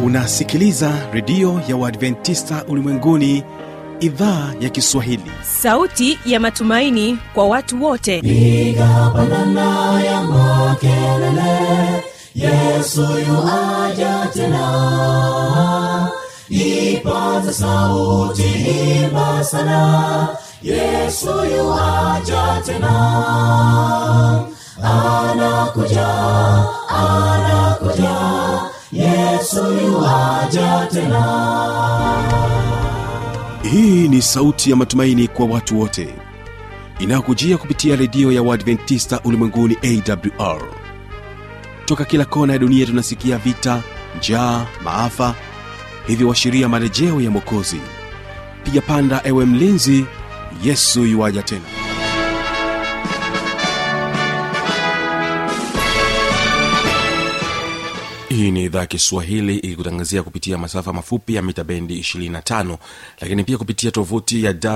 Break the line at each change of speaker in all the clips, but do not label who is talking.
unasikiliza redio ya uadventista ulimwenguni idhaa ya kiswahili
sauti ya matumaini kwa watu wote
piga pandana ya makelele yesu yuaja tena ipaza sauti imba sana yesu yuaja tena anakuja anakuja yesu yuaja tena
hii ni sauti ya matumaini kwa watu wote inayokujia kupitia redio ya uadventista ulimwenguni awr toka kila kona ya dunia tunasikia vita njaa maafa hivyo washiria marejeo ya mwokozi piga panda ewe mlinzi yesu yuwaja tena hii ni idhaa ya kiswahili ikikutangazia kupitia masafa mafupi ya mita bendi 25 lakini pia kupitia tovuti ya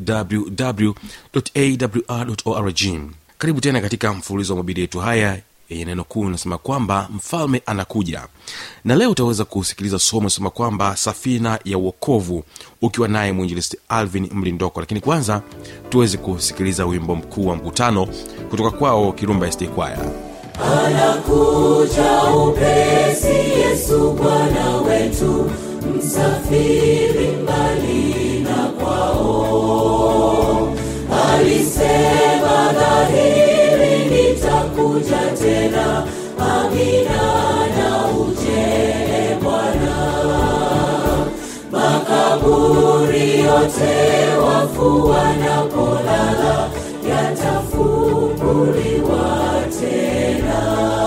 wwwawr karibu tena katika mfululizo wa mabidi yetu haya yenye neno kuu inasema kwamba mfalme anakuja na leo utaweza kusikiliza somo sema kwamba safina ya uokovu ukiwa naye mwinjilisti alvin mlindoko lakini kwanza tuweze kusikiliza wimbo mkuu wa mkutano kutoka kwao kirumba st kwaya
anakuja upesi yesu bwana wetu msafiri mbali na kwao alisema dhahiri nitakuja tena amina na uje bwana makaburi yote wafu wanapolala yatafunguliwa tena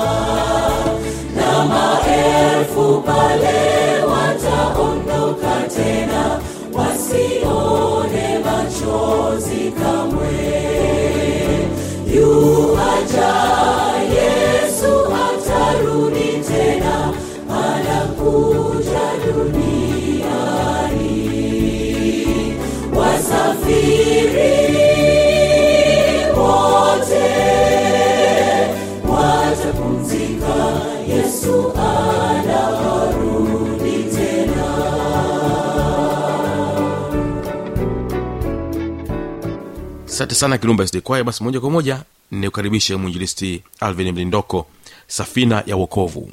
na maelfu pale wataondoka tena wasione machozi kamwe yuaja yesu atarudi tena anakuja duniani wasafiri wote watapumzika yesu anarudi tena
asante sana kirumba sd kwaya basi moja kwa moja nikukaribishe mwinjilisti alvin mlindoko safina ya wokovu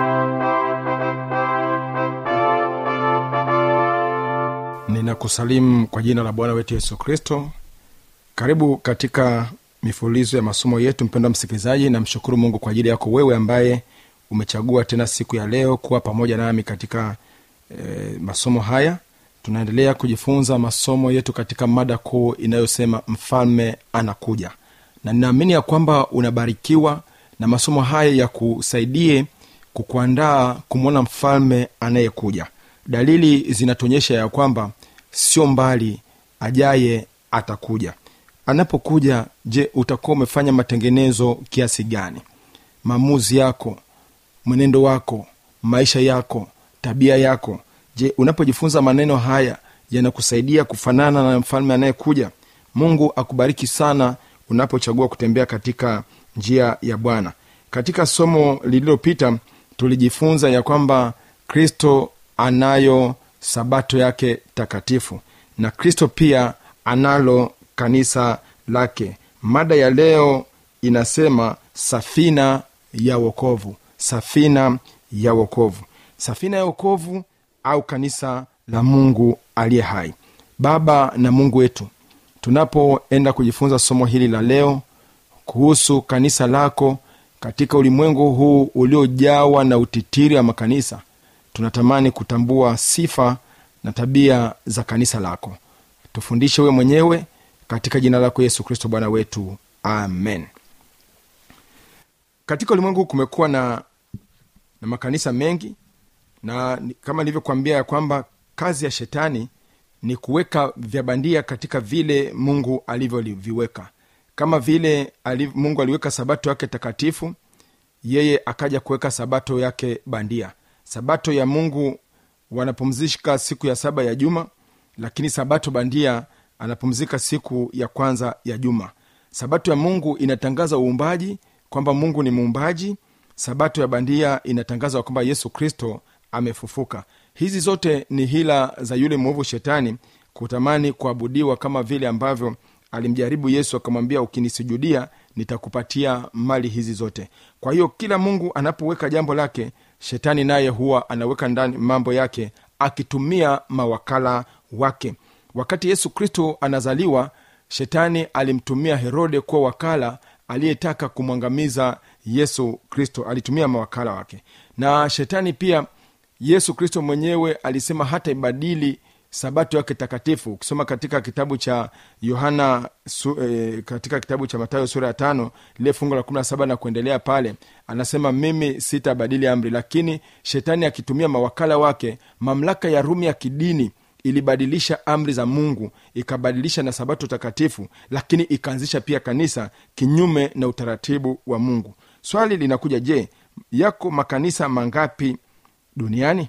ninakusalimu kwa jina la bwana wetu yesu kristo karibu katika mifululizo ya masomo yetu mpendwa msikilizaji namshukuru mungu kwa ajili yako wewe ambaye umechagua tena siku ya leo kuwa pamoja nami katika e, masomo haya tunaendelea kujifunza masomo yetu katika mada kuu inayosema mfalme anakuja na ninaamini ya kwamba unabarikiwa na masomo haya ya kusaidie kukuandaa kumwona mfalme anayekuja dalili zinatuonyesha ya kwamba sio mbali ajaye atakuja anapokuja je utakuwa umefanya matengenezo kiasi gani maamuzi yako mwenendo wako maisha yako tabia yako je unapojifunza maneno haya yanakusaidia kufanana na mfalme anayekuja mungu akubariki sana unapochagua kutembea katika njia ya bwana katika somo lililopita tulijifunza ya kwamba kristo anayo sabato yake takatifu na kristo pia analo kanisa lake mada ya leo inasema safina ya wokovu safina ya wokovu safina ya wokovu au kanisa la mungu aliye hai baba na mungu wetu tunapoenda kujifunza somo hili la leo kuhusu kanisa lako katika ulimwengu huu uliojawa na utitiri wa makanisa tunatamani kutambua sifa na tabia za kanisa lako tufundishe we mwenyewe katika jina lako yesu kristo bwana wetu amen katika ulimwengu kumekuwa na na makanisa mengi na ni- kama nilivyokuambia ya kwamba kazi ya shetani ni kuweka vya bandia katika vile mungu alivyoviweka kama vile aliv, mungu aliweka sabato yake takatifu yeye akaja kuweka sabato yake bandia sabato ya mungu wanapumzika siku ya saba ya juma lakini sabato bandia anapumzika siku ya kwanza ya juma sabato ya mungu inatangaza uumbaji kwamba mungu ni muumbaji sabato ya bandia inatangaza kwamba yesu kristo amefufuka hizi zote ni hila za yule mwovu shetani kutamani kuabudiwa kama vile ambavyo alimjaribu yesu akamwambia ukinisujudia nitakupatia mali hizi zote kwa hiyo kila mungu anapoweka jambo lake shetani naye huwa anaweka ndani mambo yake akitumia mawakala wake wakati yesu kristo anazaliwa shetani alimtumia herode kuwa wakala aliyetaka kumwangamiza yesu kristo alitumia mawakala wake na shetani pia yesu kristo mwenyewe alisema hata ibadili sabato yake takatifu ukisoma katika kitabu cha yohana su, e, katika kitabu cha matayo sura ya tano lile fungu la kumi na saba na kuendelea pale anasema mimi sitabadili amri lakini shetani akitumia mawakala wake mamlaka ya rumi ya kidini ilibadilisha amri za mungu ikabadilisha na sabato takatifu lakini ikaanzisha pia kanisa kinyume na utaratibu wa mungu swali linakuja je yako makanisa mangapi duniani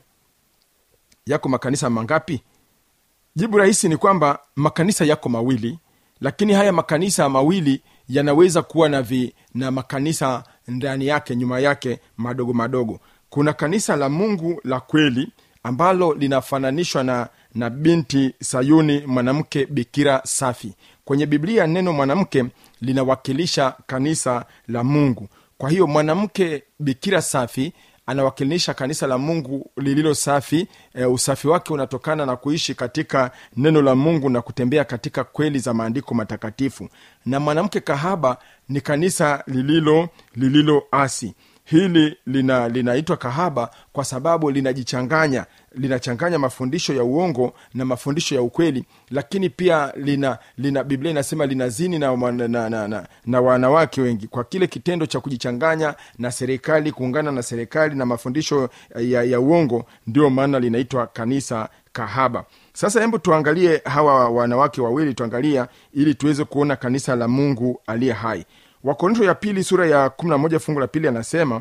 yako makanisa mangapi jibu rahisi ni kwamba makanisa yako mawili lakini haya makanisa mawili yanaweza kuwa na vi, na makanisa ndani yake nyuma yake madogo madogo kuna kanisa la mungu la kweli ambalo linafananishwa na na binti sayuni mwanamke bikira safi kwenye biblia neno mwanamke linawakilisha kanisa la mungu kwa hiyo mwanamke bikira safi anawakilisha kanisa la mungu lililo safi e, usafi wake unatokana na kuishi katika neno la mungu na kutembea katika kweli za maandiko matakatifu na mwanamke kahaba ni kanisa lililo lililo asi hili lina linaitwa kahaba kwa sababu linajichanganya linachanganya mafundisho ya uongo na mafundisho ya ukweli lakini pia lina lina biblia inasema linazini na, na, na, na, na, na wanawake wengi kwa kile kitendo cha kujichanganya na serikali kuungana na serikali na mafundisho ya, ya uongo ndio maana linaitwa kanisa kahaba sasa hebu tuangalie hawa wanawake wawili tuangalia ili tuweze kuona kanisa la mungu aliye hai wakorinto ya pili sura ya 11 fungu la pili anasema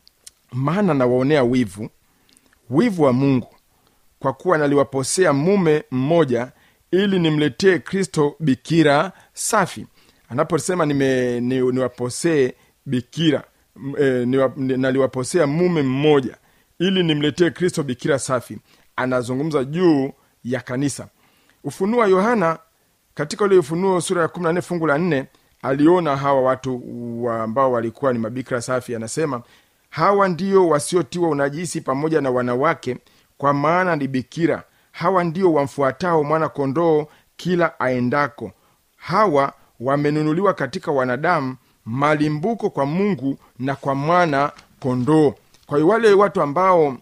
maana nawaonea wivu wivu wa mungu kwa kuwa naliwaposea mume mmoja ili nimletee kristo bikira safi anaposema nime- ni- niwaposee bikira m- eh, niwa- ni- naliwaposea mume mmoja ili nimletee kristo bikira safi anazungumza juu ya kanisa ufunuo wa yohana katika ule ufunuo sura ya 14 fungu la 4 aliona hawa watu wa ambao walikuwa ni mabikira safi anasema hawa ndio wasiotiwa unajisi pamoja na wanawake kwa maana ni bikira hawa ndio wamfuatao mwana kondoo kila aendako hawa wamenunuliwa katika wanadamu malimbuko kwa mungu na kwa mwana kondoo kwa hiyo wale watu ambao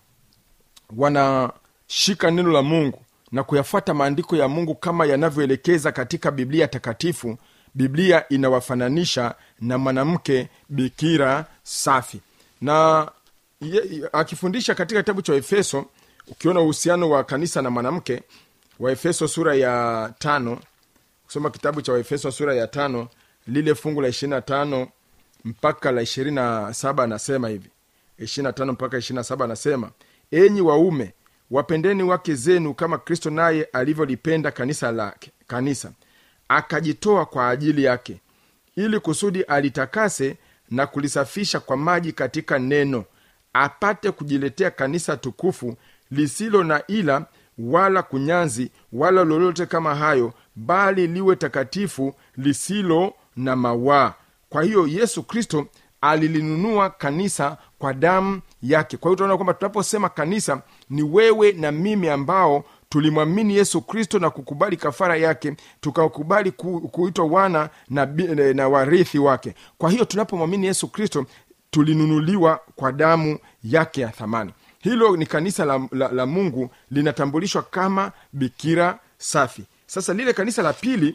wanashika neno la mungu na kuyafuata maandiko ya mungu kama yanavyoelekeza katika biblia takatifu biblia inawafananisha na mwanamke bikira safi na ye, akifundisha katika kitabu cha efeso ukiona uhusiano wa kanisa na mwanamke waefeso sura ya tano kusoma kitabu cha waefeso sura ya tano lile fungu la ishiri na tano mpaka la ishirini na saba anasema hivi ishiri na tano mpaka ishiri na saba anasema enyi waume wapendeni wake zenu kama kristo naye alivyolipenda kanisa lake kanisa akajitoa kwa ajili yake ili kusudi alitakase na kulisafisha kwa maji katika neno apate kujiletea kanisa tukufu lisilo na ila wala kunyanzi wala lolote kama hayo bali liwe takatifu lisilo na mawaa kwa hiyo yesu kristo alilinunua kanisa kwa damu yake kwa hiyo tunaona kwamba tunaposema kanisa ni wewe na mimi ambao tulimwamini yesu kristo na kukubali kafara yake tukakubali ku, kuitwa wana na, bi- na warithi wake kwa hiyo tunapomwamini yesu kristo tulinunuliwa kwa damu yake ya thamani hilo ni kanisa la, la, la mungu linatambulishwa kama bikira safi sasa lile kanisa la pili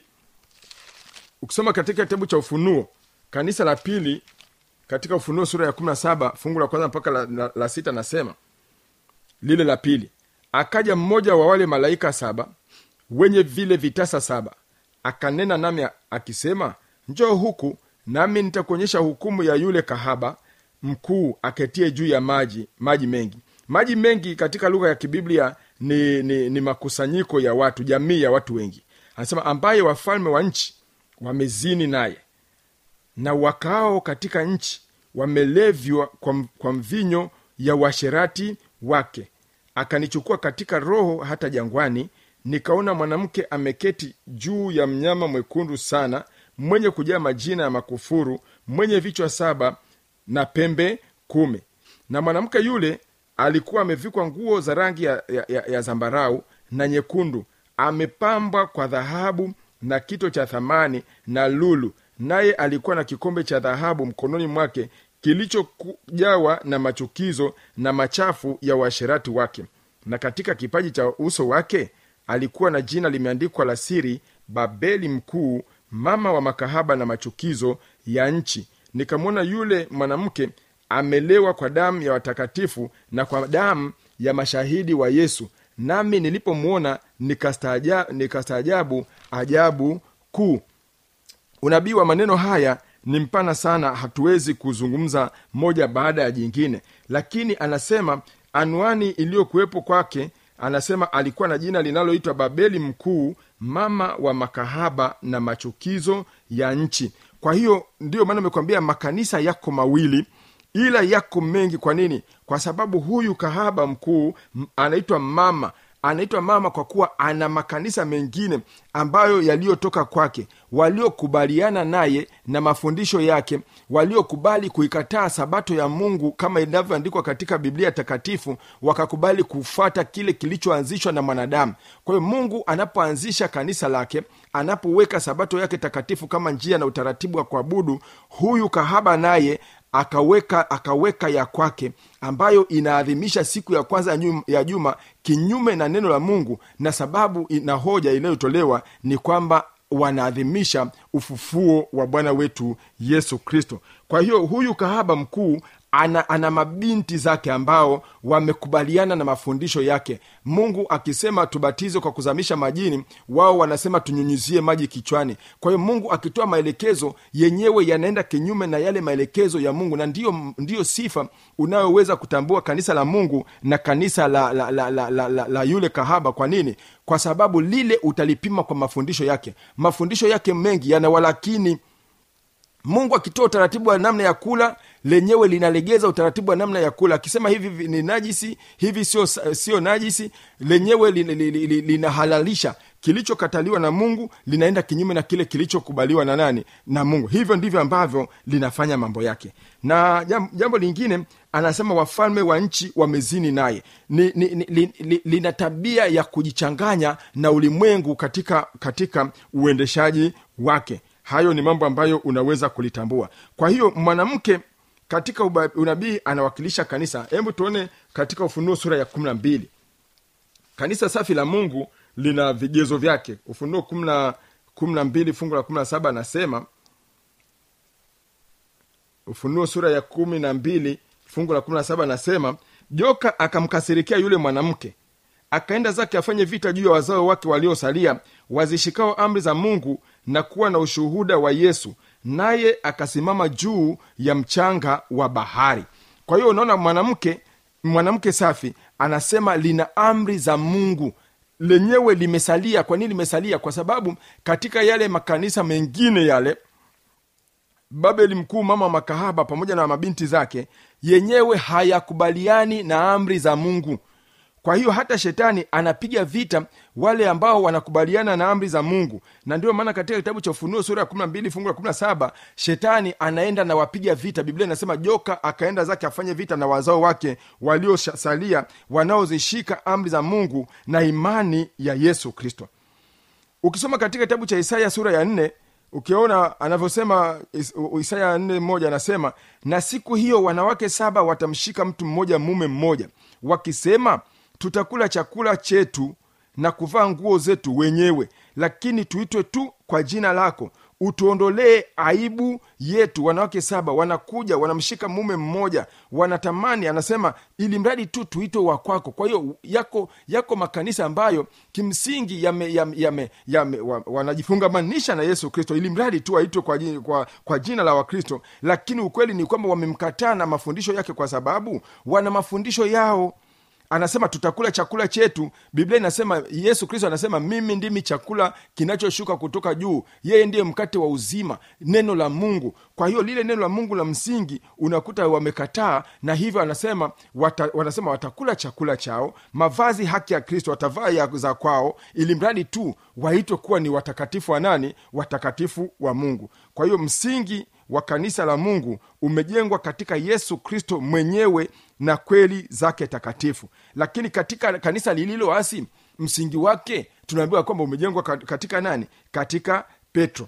ukisoma katika kitabu cha ufunuo kanisa la pili katika ufunuo sura ya 17 fungu la kwanza mpaka la, la, la sita nasema lile la pili akaja mmoja wa wale malaika saba wenye vile vitasa saba akanena nami akisema njoo huku nami nitakuonyesha hukumu ya yule kahaba mkuu aketie juu ya maji maji mengi maji mengi katika lugha ya kibiblia ni, ni, ni makusanyiko ya watu jamii ya watu wengi anasema ambaye wafalme wa nchi wamezini naye na wakaao katika nchi wamelevywa kwa, m- kwa mvinyo ya uasherati wake akanichukua katika roho hata jangwani nikaona mwanamke ameketi juu ya mnyama mwekundu sana mwenye kujaa majina ya makufuru mwenye vichwa saba na pembe kumi na mwanamke yule alikuwa amevikwa nguo za rangi ya, ya, ya, ya zambarau na nyekundu amepambwa kwa dhahabu na kito cha thamani na lulu naye alikuwa na kikombe cha dhahabu mkononi mwake kilichojawa na machukizo na machafu ya uasherati wake na katika kipaji cha uso wake alikuwa na jina limeandikwa la siri babeli mkuu mama wa makahaba na machukizo ya nchi nikamwona yule mwanamke amelewa kwa damu ya watakatifu na kwa damu ya mashahidi wa yesu nami nilipomwona nikastaaja- nikastaajabu ajabu kuu unabii wa maneno haya ni mpana sana hatuwezi kuzungumza moja baada ya jingine lakini anasema anwani iliyokuwepo kwake anasema alikuwa na jina linaloitwa babeli mkuu mama wa makahaba na machukizo ya nchi kwa hiyo ndiyo maana amekwambia makanisa yako mawili ila yako mengi kwa nini kwa sababu huyu kahaba mkuu m- anaitwa mama anaitwa mama kwa kuwa ana makanisa mengine ambayo yaliyotoka kwake waliokubaliana naye na mafundisho yake waliokubali kuikataa sabato ya mungu kama inavyoandikwa katika biblia takatifu wakakubali kufata kile kilichoanzishwa na mwanadamu kwa hiyo mungu anapoanzisha kanisa lake anapoweka sabato yake takatifu kama njia na utaratibu wa kuabudu huyu kahaba naye akaweka akaweka ya kwake ambayo inaadhimisha siku ya kwanza ya nyum- ya juma kinyume na neno la mungu na sababu na hoja inayotolewa ni kwamba wanaadhimisha ufufuo wa bwana wetu yesu kristo kwa hiyo huyu kahaba mkuu ana, ana mabinti zake ambao wamekubaliana na mafundisho yake mungu akisema tubatizwe kwa kuzamisha majini wao wanasema tunyunyizie maji kichwani kwa hiyo mungu akitoa maelekezo yenyewe yanaenda kinyume na yale maelekezo ya mungu na ndiyo, ndiyo sifa unayoweza kutambua kanisa la mungu na kanisa la, la, la, la, la, la, la yule kahaba kwa nini kwa sababu lile utalipima kwa mafundisho yake mafundisho yake mengi yana walakini mungu akitoa utaratibu wa namna ya kula lenyewe linalegeza utaratibu wa namna ya kula akisema hivi vi- ni najisi hivi sio sio najisi lenyewe lin- li- li- li- linahalalisha kilichokataliwa na mungu linaenda kinyume na kile kilichokubaliwa na nani na mungu hivyo ndivyo ambavyo linafanya mambo yake na jam- jambo lingine anasema wafalme wa nchi wamezini naye ni, ni, ni, li, li, lina tabia ya kujichanganya na ulimwengu katika katika uendeshaji wake hayo ni mambo ambayo unaweza kulitambua kwa hiyo mwanamke katika uba- unabii anawakilisha kanisa hebu tuone katika ufunuo sura ya kumi na mbili kanisa safi la mungu lina vigezo vyake ufunuo kumi na mbili fungu la kumi na saba anasema ufunuo sura ya kumi na mbili fungu la kumi na saba anasema joka akamkasirikia yule mwanamke akaenda zake afanye vita juu ya wazao wake waliosalia wazishikao amri za mungu na kuwa na ushuhuda wa yesu naye akasimama juu ya mchanga wa bahari kwa hiyo unaona mwanamke mwanamke safi anasema lina amri za mungu lenyewe limesalia kwa nini limesalia kwa sababu katika yale makanisa mengine yale babeli mkuu mama wa makahaba pamoja na mabinti zake yenyewe hayakubaliani na amri za mungu kwa hiyo hata shetani anapiga vita wale ambao wanakubaliana na amri za mungu na ndio maana katika kitabu cha ufunuo sura ya 12 fungu la 17 shetani anaenda na wapiga vita biblia inasema joka akaenda zake afanye vita na wazao wake waliosalia wanaozishika amri za mungu na imani ya yesu kristo ukisoma katika kitabu cha isaya sura ya nne ukiona anavyosema Is- u- isaya nne moja anasema na siku hiyo wanawake saba watamshika mtu mmoja mume mmoja wakisema tutakula chakula chetu na kuvaa nguo zetu wenyewe lakini tuitwe tu kwa jina lako utuondolee aibu yetu wanawake saba wanakuja wanamshika mume mmoja wanatamani anasema ili mradi tu tuitwe wa kwako kwa hiyo yako yako makanisa ambayo kimsingi yame, yame, yame, yame, wa, wanajifungamanisha na yesu kristo ili mradi tu waitwe kwa, ji- kwa, kwa jina la wakristo lakini ukweli ni kwamba wamemkataa na mafundisho yake kwa sababu wana mafundisho yao anasema tutakula chakula chetu biblia inasema yesu kristo anasema mimi ndimi chakula kinachoshuka kutoka juu yeye ndiye mkate wa uzima neno la mungu kwa hiyo lile neno la mungu la msingi unakuta wamekataa na hivyo anasema wata, wanasema watakula chakula chao mavazi haki ya kristo watavaa ya za kwao ili mradi tu waitwe kuwa ni watakatifu wa nani watakatifu wa mungu kwa hiyo msingi wa kanisa la mungu umejengwa katika yesu kristo mwenyewe na kweli zake takatifu lakini katika kanisa lililoasi msingi wake tunaambiwa kwamba umejengwa kat- katika nani katika petro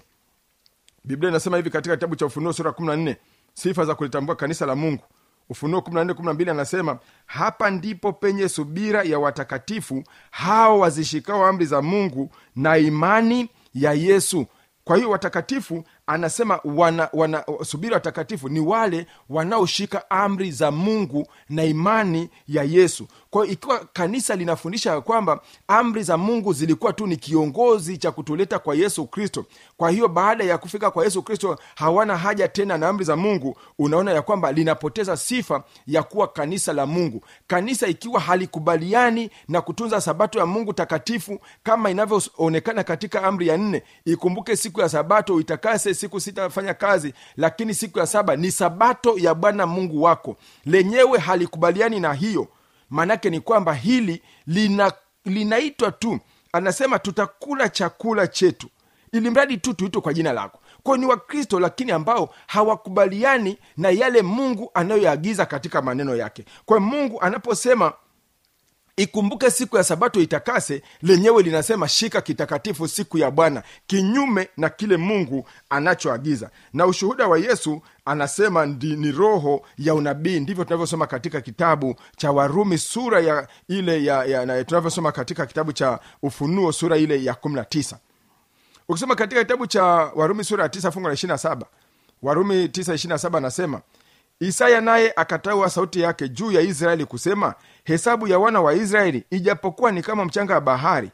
biblia inasema hivi katika kitabu cha ufunuo sura 14 sifa za kulitambua kanisa la mungu ufunuo 14 anasema hapa ndipo penye subira ya watakatifu hao wazishikao amri za mungu na imani ya yesu kwa hiyo watakatifu anasema wana, wana subiri watakatifu ni wale wanaoshika amri za mungu na imani ya yesu kwa hiyo ikiwa kanisa linafundisha ya kwamba amri za mungu zilikuwa tu ni kiongozi cha kutuleta kwa yesu kristo kwa hiyo baada ya kufika kwa yesu kristo hawana haja tena na amri za mungu unaona ya kwamba linapoteza sifa ya kuwa kanisa la mungu kanisa ikiwa halikubaliani na kutunza sabato ya mungu takatifu kama inavyoonekana katika amri ya nne ikumbuke siku ya sabato uitakase siku sita fanya kazi lakini siku ya saba ni sabato ya bwana mungu wako lenyewe halikubaliani na hiyo maanake ni kwamba hili lina linaitwa tu anasema tutakula chakula chetu ili mradi tu tuitwe kwa jina lako kwao ni wakristo lakini ambao hawakubaliani na yale mungu anayoyaagiza katika maneno yake kwa mungu anaposema ikumbuke siku ya sabato itakase lenyewe linasema shika kitakatifu siku ya bwana kinyume na kile mungu anachoagiza na ushuhuda wa yesu anasema ndi, ni roho ya unabii ndivyo tunavyosoma katika kitabu cha warumi sura ya ile ya, ya, na tunavyosoma katika kitabu cha ufunuo sura ile ya 19 ukisoma katika kitabu cha warumi sura ya 9 fungu la 27 warumi 9 anasema isaya naye akataua sauti yake juu ya israeli kusema hesabu ya wana wa israeli ijapokuwa ni kama mchanga wa bahari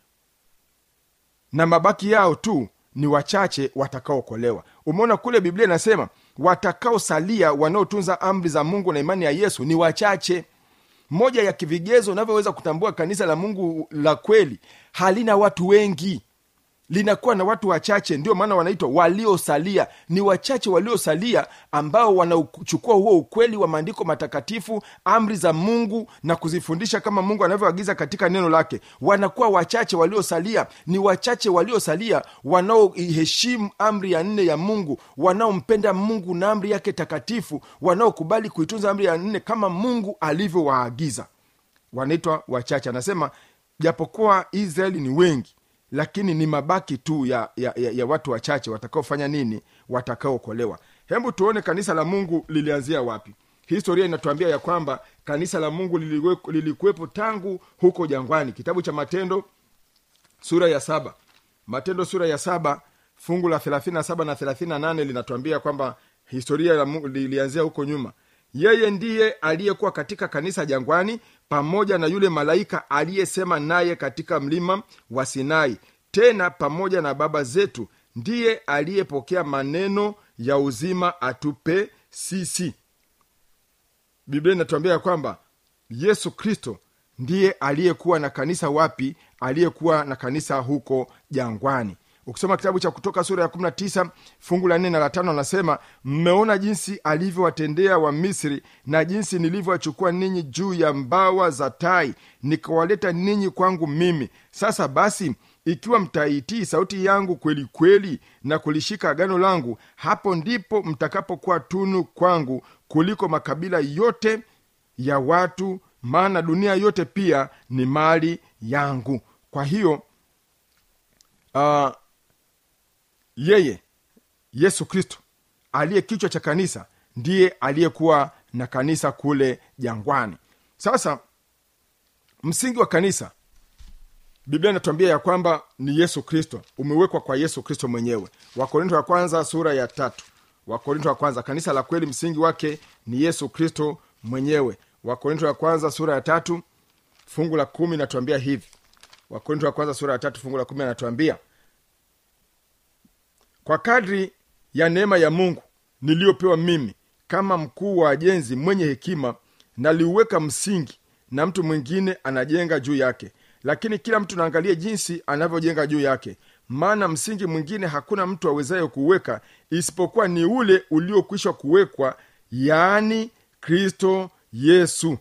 na mabaki yao tu ni wachache watakaokolewa umeona kule biblia inasema watakaosalia wanaotunza amri za mungu na imani ya yesu ni wachache moja ya kivigezo unavyoweza kutambua kanisa la mungu la kweli halina watu wengi linakuwa na watu wachache ndio maana wanaitwa waliosalia ni wachache waliosalia ambao wanachukua huo ukweli wa maandiko matakatifu amri za mungu na kuzifundisha kama mungu anavyoagiza katika neno lake wanakuwa wachache waliosalia ni wachache waliosalia wanaoiheshimu amri ya nne ya mungu wanaompenda mungu na amri yake takatifu wanaokubali kuitunza amri ya nne kama mungu alivyowaagiza wanaitwa wachache anasema japokuwa israeli ni wengi lakini ni mabaki tu ya, ya, ya, ya watu wachache watakaofanya nini watakaokolewa hebu tuone kanisa la mungu lilianzia wapi historia inatuambia ya kwamba kanisa la mungu liliwe- lilikuwepo tangu huko jangwani kitabu cha matendo sura ya saba matendo sura ya saba fungu la 37 na 38 linatuambia kwamba historia ya Mungu lilianzia huko nyuma yeye ndiye aliyekuwa katika kanisa jangwani pamoja na yule malaika aliyesema naye katika mlima wa sinai tena pamoja na baba zetu ndiye aliyepokea maneno ya uzima atupe sisi biblia inatuambia ya kwamba yesu kristo ndiye aliyekuwa na kanisa wapi aliyekuwa na kanisa huko jangwani ukisoma kitabu cha kutoka sura ya 19 fungu la 4 na la 5 anasema mmeona jinsi alivyowatendea wa misri na jinsi nilivyowachukua ninyi juu ya mbawa za tai nikawaleta ninyi kwangu mimi sasa basi ikiwa mtaitii sauti yangu kweli kweli na kulishika agano langu hapo ndipo mtakapokuwa tunu kwangu kuliko makabila yote ya watu maana dunia yote pia ni mali yangu kwa hiyo uh, yeye yesu kristo aliye kichwa cha kanisa ndiye aliyekuwa na kanisa kule jangwani sasa msingi wa kanisa biblia inatuambia ya kwamba ni yesu kristo umewekwa kwa yesu kristo mwenyewe wakorinto wa kwanza sura ya tatu wakorinto wa kwanza kanisa la kweli msingi wake ni yesu kristo mwenyewe wakorinto wa kwanza sura ya tatu fungu la kumi inatuambia hivi wakorinto wa kwanza sura ya tatu fungu la kumi anatuambia kwa kadri ya neema ya mungu niliyopewa mimi kama mkuu wa ajenzi mwenye hekima naliuweka msingi na mtu mwingine anajenga juu yake lakini kila mtu naangalie jinsi anavyojenga juu yake maana msingi mwingine hakuna mtu awezaye kuweka isipokuwa ni ule uliokwisha kuwekwa yaani kristo yesu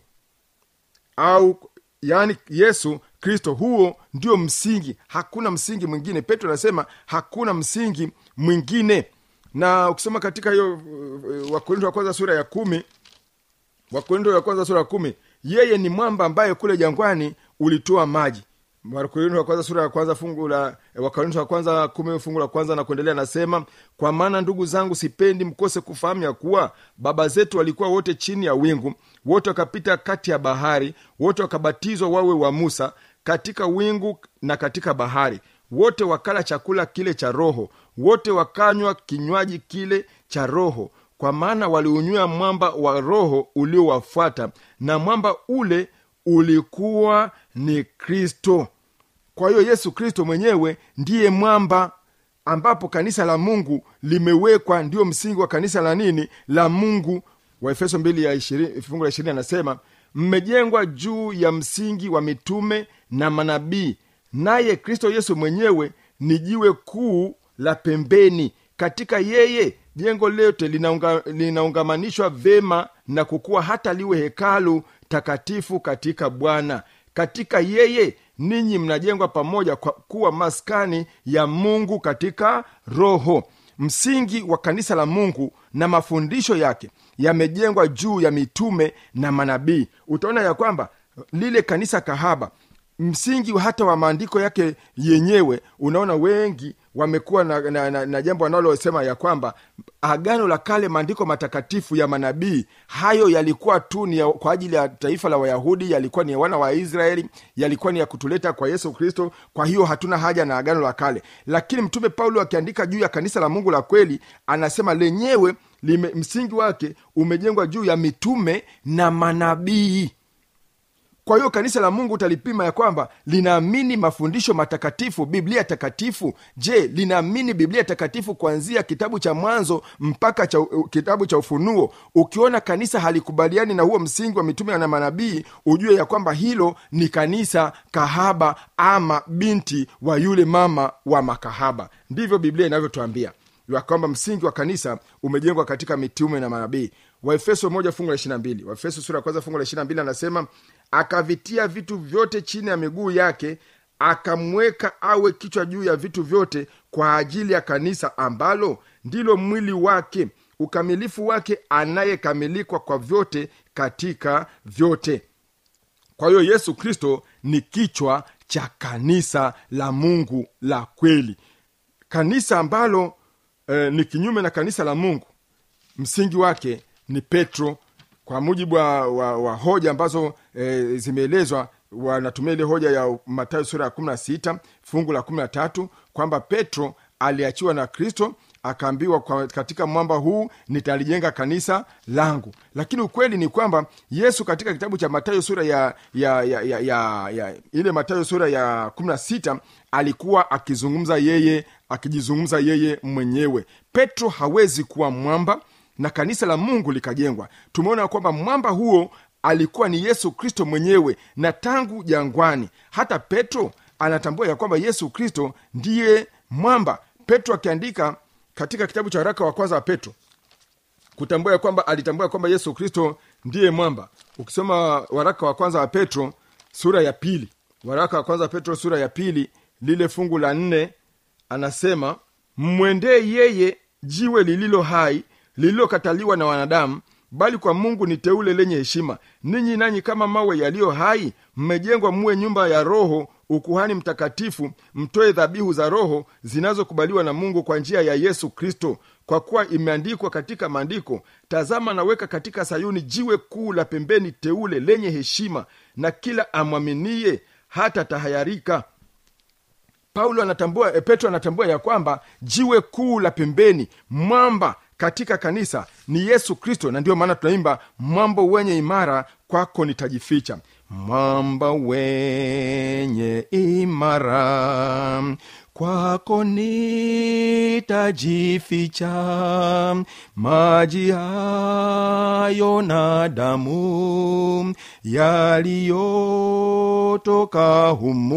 au yaani yesu kristo huo ndio msingi hakuna msingi mwingine petro anasema hakuna msingi mwingine na ukisoma katika hiyo uh, wakorinto wa kwanza sura ya kumi wakorinto wa kwanza sura ya kumi yeye ni mwamba ambaye kule jangwani ulitoa maji wakorinto wa kwanza sura ya kwanza fungu la wakorinto wa kwanza kumi fungu la kwanza na kuendelea nasema kwa maana ndugu zangu sipendi mkose kufahamu ya kuwa baba zetu walikuwa wote chini ya wingu wote wakapita kati ya bahari wote wakabatizwa wawe wa musa katika wingu na katika bahari wote wakala chakula kile cha roho wote wakanywa kinywaji kile cha roho kwa maana waliunywea mwamba wa roho uliowafuata na mwamba ule ulikuwa ni kristo kwa hiyo yesu kristo mwenyewe ndiye mwamba ambapo kanisa la mungu limewekwa ndio msingi wa kanisa la nini la mungu waefeso mbili ya ishirini- fungu la ishirini anasema mmejengwa juu ya msingi wa mitume na manabii naye kristo yesu mwenyewe ni jiwe kuu la pembeni katika yeye jengo lote linaunga, linaungamanishwa vema na kukuwa hata liwe hekalu takatifu katika bwana katika yeye ninyi mnajengwa pamoja kwa kuwa maskani ya mungu katika roho msingi wa kanisa la mungu na mafundisho yake yamejengwa juu ya mitume na manabii utaona ya kwamba lile kanisa kahaba msingi hata wa maandiko yake yenyewe unaona wengi wamekuwa na, na, na, na jambo wanalosema ya kwamba agano la kale maandiko matakatifu ya manabii hayo yalikuwa tu ni ya, kwa ajili ya taifa la wayahudi yalikuwa ni ya wana wa israeli yalikuwa ni ya kutuleta kwa yesu kristo kwa hiyo hatuna haja na agano la kale lakini mtume paulo akiandika juu ya kanisa la mungu la kweli anasema lenyewe lime, msingi wake umejengwa juu ya mitume na manabii kwa hiyo kanisa la mungu utalipima ya kwamba linaamini mafundisho matakatifu biblia takatifu je linaamini biblia takatifu kuanzia kitabu cha mwanzo mpaka cha, uh, kitabu cha ufunuo ukiona kanisa halikubaliani na huo msingi wa mitume na manabii ujue ya kwamba hilo ni kanisa kahaba ama binti wa yule mama wa makahaba ndivyo biblia inavyotuambia ya kwamba msingi wa kanisa umejengwa katika mitume na manabii waefeso moja fungu la ishirina mbili waefeso sura ya kwanza fungu la ishirina mbili anasema akavitia vitu vyote chini ya miguu yake akamweka awe kichwa juu ya vitu vyote kwa ajili ya kanisa ambalo ndilo mwili wake ukamilifu wake anayekamilikwa kwa vyote katika vyote kwa hiyo yesu kristo ni kichwa cha kanisa la mungu la kweli kanisa ambalo eh, ni kinyume na kanisa la mungu msingi wake ni petro kwa mujibu wa, wa, wa hoja ambazo e, zimeelezwa wanatumia ile hoja ya matayo sura ya kumi na sita fungu la kumi na tatu kwamba petro aliachiwa na kristo akaambiwa kwa katika mwamba huu nitalijenga kanisa langu lakini ukweli ni kwamba yesu katika kitabu cha matayo sura ya, ya, ya, ya, ya, ya ile matayo sura ya kumi na sita alikuwa akizungumza yeye akijizungumza yeye mwenyewe petro hawezi kuwa mwamba na kanisa la mungu likajengwa tumeona kwamba mwamba huo alikuwa ni yesu kristo mwenyewe na tangu jangwani hata petro anatambua ya kwamba yesu kristo ndiye mwamba petro akiandika katika kitabu cha waraka wa kwanza wa petro kutambua ya kwamba alitambua ya kwamba yesu kristo ndiye mwamba ukisoma waraka wa kwanza wa petro sura ya pili waraka wa kwanza wa petro sura ya pili lile fungu la nne anasema mmwendee yeye jiwe lililo hai lililokataliwa na wanadamu bali kwa mungu ni teule lenye heshima ninyi nanyi kama mawe yaliyo hai mmejengwa muwe nyumba ya roho ukuhani mtakatifu mtoe dhabihu za roho zinazokubaliwa na mungu kwa njia ya yesu kristo kwa kuwa imeandikwa katika maandiko tazama naweka katika sayuni jiwe kuu la pembeni teule lenye heshima na kila amwaminie hata tahayarika paulo anatambua eh, petro anatambua ya kwamba jiwe kuu la pembeni mwamba katika kanisa ni yesu kristo na ndiyo maana tunaimba mwamba wenye imara kwako nitajificha mwamba wenye imara kwako nitajificha maji hayo na damu yaliyotoka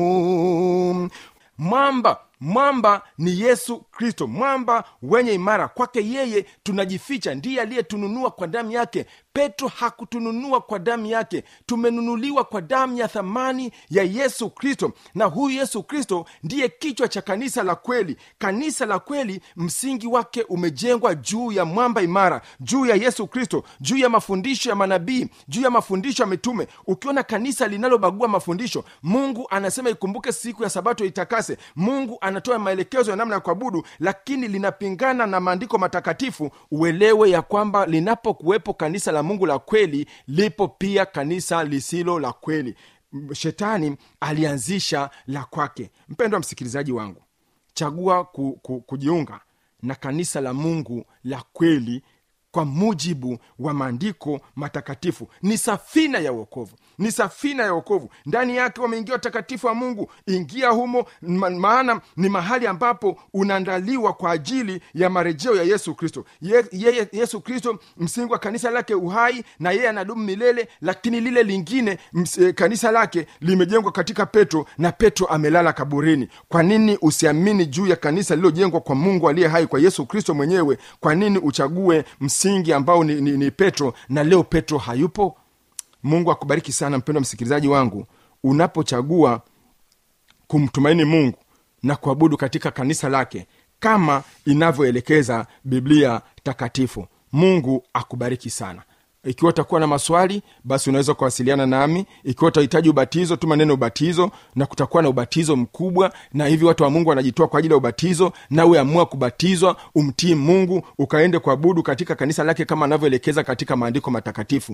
humu mwamba mwamba ni yesu kristo mwamba wenye imara kwake yeye tunajificha ndiye aliyetununua kwa damu yake petro hakutununua kwa damu yake tumenunuliwa kwa damu ya thamani ya yesu kristo na huyu yesu kristo ndiye kichwa cha kanisa la kweli kanisa la kweli msingi wake umejengwa juu ya mwamba imara juu ya yesu kristo juu ya mafundisho ya manabii juu ya mafundisho ya mitume ukiona kanisa linalobagua mafundisho mungu anasema ikumbuke siku ya sabato itakase mungu anatoa maelekezo ya namna ya kuabudu lakini linapingana na maandiko matakatifu uelewe ya kwamba linapokuwepo kanisa la mungu la kweli lipo pia kanisa lisilo la kweli M- shetani alianzisha la kwake mpendwa msikilizaji wangu chagua ku, ku, kujiunga na kanisa la mungu la kweli kwa mujibu wa maandiko matakatifu ni safina ya uokovu ni safina ya uokovu ndani yake wameingia watakatifu wa mungu ingia humo ma- maana ni mahali ambapo unaandaliwa kwa ajili ya marejeo ya yesu kristo Ye, yeye yesu kristo msingi wa kanisa lake uhai na yeye anadumu milele lakini lile lingine ms, eh, kanisa lake limejengwa katika petro na petro amelala kaburini kwa nini usiamini juu ya kanisa lililojengwa kwa mungu aliye hai kwa yesu kristo mwenyewe kwa nini uchague msingi ambao ni, ni, ni petro na leo petro hayupo mungu akubariki sana mpendwa msikilizaji wangu unapochagua kumtumaini mungu na kuabudu katika kanisa lake kama inavyoelekeza biblia takatifu mungu akubariki sana ikiwa utakuwa na maswali basi unaweza kuwasiliana nami ikiwa utahitaji ubatizo tuma neno ubatizo na kutakuwa na ubatizo mkubwa na hivi watu wa mungu wanajitoa kwa ajili ya ubatizo nawe amua kubatizwa umtii mungu ukaende kuabudu katika kanisa lake kama anavyoelekeza katika maandiko matakatifu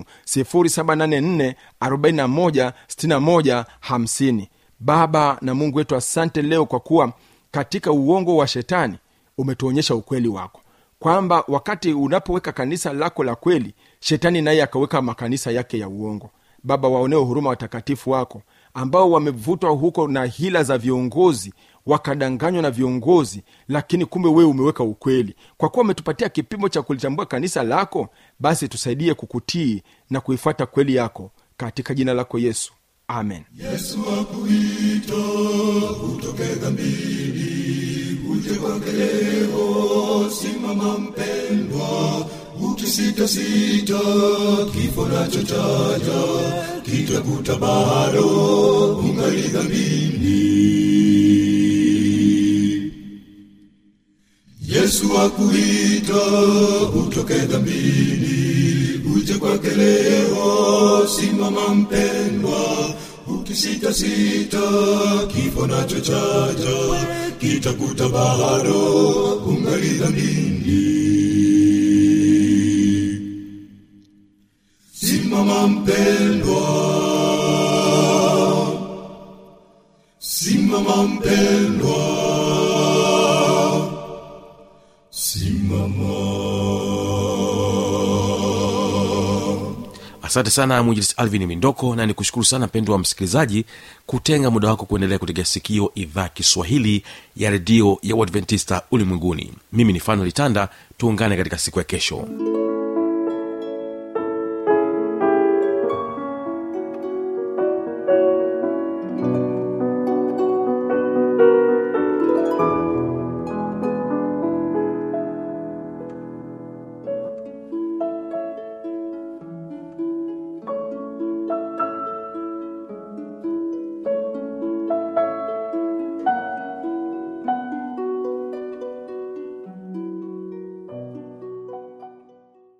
784 41 61 50 baba na mungu wetu asante leo kwa kuwa katika uongo wa shetani umetuonyesha ukweli wako kwamba wakati unapoweka kanisa lako la kweli shetani naye akaweka makanisa yake ya uongo baba waonee huruma watakatifu wako ambao wamevutwa huko na hila za viongozi wakadanganywa na viongozi lakini kumbe wewe umeweka ukweli kwa kuwa umetupatia kipimo cha kulitambua kanisa lako basi tusaidie kukutii na kuifuata kweli yako katika jina lako yesu amen
yesu akuita utoke dhambini uje kwake leo simama mpendwa ukisitasita kifo nacho chaja kitakuta bado ungali dhambini yesu akuita utoke dhambini uje kwake leo simama mpendwa ukisitasita kifo nacho chaja kitakuta bado ungali dhambini simama mpendwa simama mpendwa simama
asante sana mwinjilisi alvin mindoko na nikushukuru sana mpendo wa msikilizaji kutenga muda wako kuendelea kutegea sikio idhaa kiswahili ya redio ya uadventista ulimwenguni mimi ni fanuel tanda tuungane katika siku ya kesho